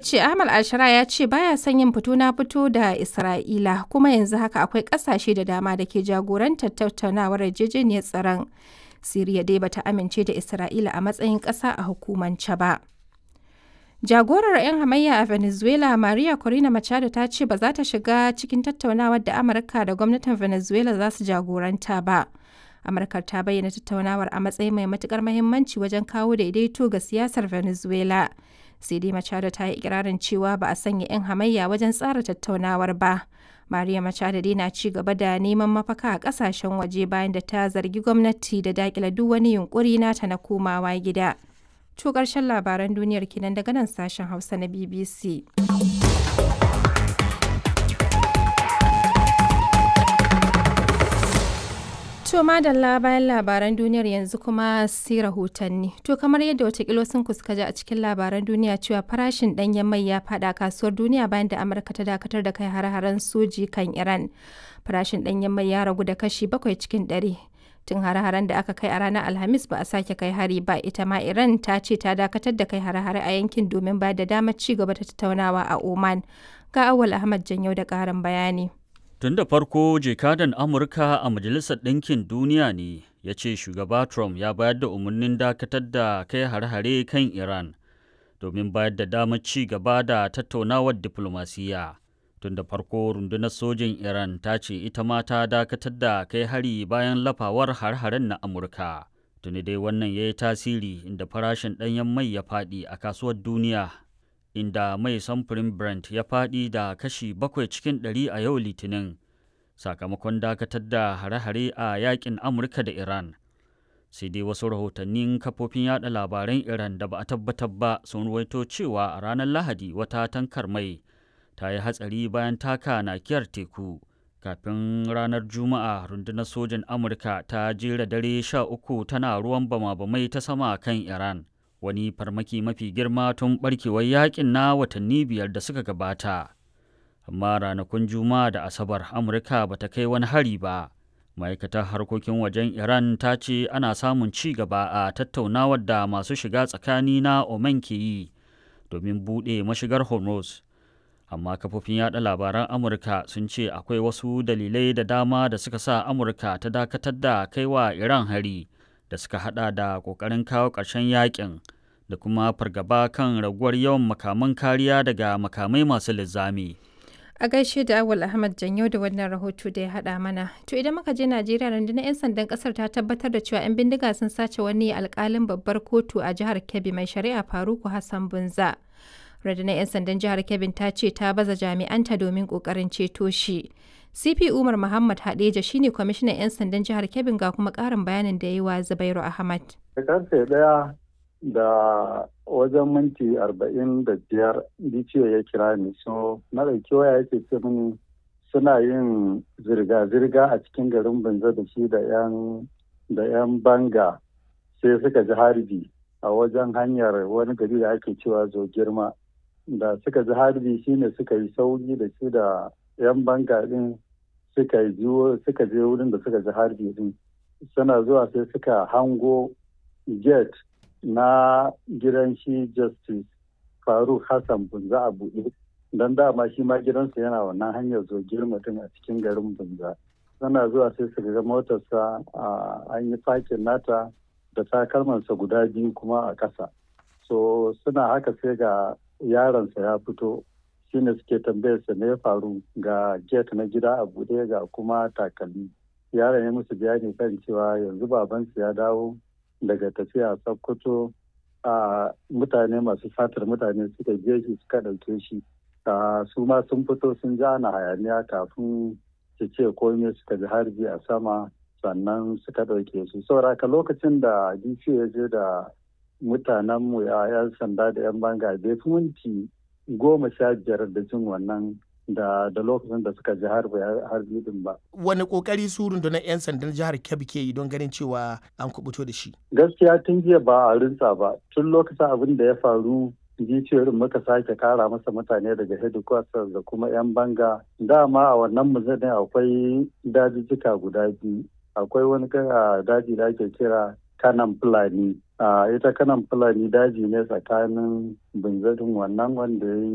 ce Ahmad Alshara ya ce baya son yin fito na fito da Isra'ila kuma yanzu haka akwai ƙasashe da dama da ke jagorantar tattaunawar yarjejeniyar tsaron. Siriya dai bata amince da Isra'ila a matsayin ƙasa a hukumance ba. Jagorar 'yan hamayya a Venezuela Maria Corina Machado ta ce ba za ta shiga cikin tattaunawar da Amurka da gwamnatin Venezuela za su jagoranta ba. Amurka ta bayyana tattaunawar a matsayin mai matukar mahimmanci wajen kawo daidaito ga siyasar Venezuela. Sai dai Machado ta yi ikirarin cewa ba a sanya 'yan hamayya wajen tsara tattaunawar ba. Maria Machado dai na ci gaba da neman mafaka a kasashen waje bayan da ta zargi gwamnati da dakila duk wani yunkuri nata na komawa gida. To ƙarshen labaran duniyar kinan daga nan sashen Hausa na BBC. To madalla bayan labaran duniyar yanzu kuma sai rahotanni. To kamar yadda watakilo sun kuska ji a cikin labaran duniya cewa farashin ɗanyen mai ya faɗa kasuwar duniya bayan da Amurka ta dakatar da kai hare-haren soji kan Iran. Farashin ɗanyen mai ya ragu da kashi bakwai cikin ɗari. Tun hare-haren da aka kai a ranar Alhamis ba a sake kai hari ba ita ma Iran ta ce ta dakatar da kai hare-hare a yankin domin ba da damar ci gaba da tattaunawa a Oman. Ga Awal Ahmad Janyau da ƙarin bayani. Tun da farko jekadan Amurka a Majalisar Ɗinkin Duniya ne ya ce shugaba Trump ya bayar da umarnin dakatar da kai hare-hare kan Iran domin bayar da damar ci gaba da tattaunawar diflomasiyya. Tun da farko rundunar sojin Iran ta ce ita ma ta dakatar da kai hari bayan lafawar har-haren na Amurka. Tuni dai wannan ya yi tasiri inda farashin ɗanyen mai ya faɗi a kasuwar duniya inda mai samfurin Brent ya faɗi da kashi bakwai cikin ɗari a yau Litinin, sakamakon dakatar da hare-hare a yakin Amurka da Iran. Sai dai wasu rahotannin kafofin yada labaran Iran da ba a tabbatar ba sun ruwaito cewa a ranar Lahadi wata tankar mai ta yi hatsari bayan taka nakiyar teku. Kafin ranar Juma'a rundunar sojin Amurka ta jera dare sha uku tana ruwan bama-bamai ta sama kan Iran. wani farmaki mafi girma tun barkewar yakin na watanni biyar da suka gabata amma ranakun juma'a da asabar amurka ba ta kai wani hari ba ma'aikatar harkokin wajen iran ta ce ana samun ci gaba a tattaunawar da masu shiga tsakani na oman ke yi domin buɗe mashigar hormuz amma kafofin yada labaran amurka sun ce akwai wasu dalilai da dama da suka sa amurka ta dakatar da kaiwa iran hari da suka hada da kokarin kawo ƙarshen yakin da kuma fargaba kan raguwar yawan makaman kariya daga makamai masu linzami. A gaishe da Awal Ahmad Janyo da wannan rahoto da ya haɗa mana. To idan muka je Najeriya rundunar 'yan sandan ƙasar ta tabbatar da cewa 'yan bindiga sun sace wani alƙalin babbar kotu a jihar Kebbi mai shari'a Faruku Hassan Bunza. Rundunar 'yan sandan jihar Kebbi ta ce ta baza jami'anta domin ƙoƙarin ceto shi. CP Umar Muhammad Hadeja shine kwamishinan 'yan sandan jihar Kebbi ga kuma ƙarin bayanin da ya yi wa Zubairu Ahmad. Karfe ɗaya da wajen minti arba'in da biyar DCO ya kira ni so na ɗauki waya yake ce mini suna yin zirga-zirga a cikin garin Banza da shi da 'yan da 'yan banga sai suka ji harbi a wajen hanyar wani gari da ake cewa zo girma da suka ji harbi shine suka yi sauri da shi da 'yan banga din suka suka je wurin da suka ji harbi din suna zuwa sai suka hango gate na gidan shi justice faruk hassan bunza a buɗe don dama shi ma gidansa yana wannan hanyar zo girma din a cikin garin bunza suna zuwa sai su ga motarsa an yi fakin nata da takalmansa guda biyu kuma a ƙasa so suna haka sai ga yaronsa ya fito shine suke tambayarsa me ya faru ga gate na gida a buɗe ga kuma takalmi yaron ya musu bayani kan cewa yanzu babansu ya dawo daga tafiya sokoto a mutane masu fatar mutane suka je shi suka ɗauke shi su ma sun fito sun ji ana hayaniya kafin su ce komai suka ji harbi a sama sannan suka ɗauke su sauraka lokacin da dc ya je da mutanenmu ya 'yan sanda da 'yan banga bai fi minti goma sha biyar da jin wannan da da lokacin da suka ji harbi harbi din ba. Wani kokari su rundunar 'yan sandan jihar Kebbi ke yi don ganin cewa an kubuto da shi? Gaskiya tun jiya ba a rinsa ba. Tun lokacin abin da ya faru giciyoyin muka sake kara masa mutane daga headquarters da kuma 'yan banga. Dama a wannan muzanin akwai dajijjika guda biyu. Akwai wani daji da ake kira kanan fulani. ita kanan fulani daji ne tsakanin binzarin wannan wanda ya yi